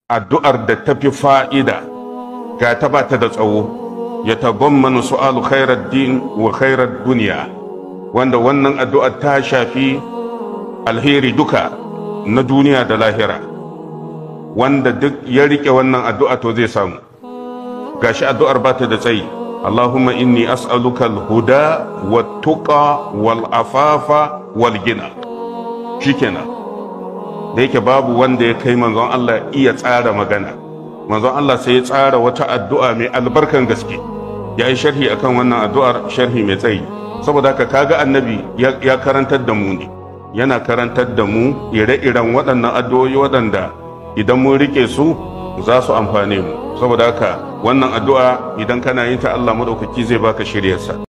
addu'ar da ta fi fa'ida ga ta ba ta da tsawo ya tabammanu su'alu khairar din wa khairar duniya wanda wannan addu'ar ta shafi alheri duka na duniya da lahira wanda duk ya rike wannan addu'a to zai samu gashi addu'ar ba ta da tsayi Allahumma inni as'aluka al-huda wat-tuqa wal-afafa wal-gina shikenan da yake babu wanda ya kai manzon Allah iya tsara magana manzon Allah sai ya tsara wata addu'a mai albarkan gaske ya yi sharhi akan wannan addu'ar sharhi mai tsayi saboda haka kaga annabi ya karantar da mu ne yana karantar da mu ire-iren waɗannan addu'o'i waɗanda idan mun rike su za su amfane mu saboda haka wannan addu'a idan kana yin ta Allah madaukaki zai baka shiryarsa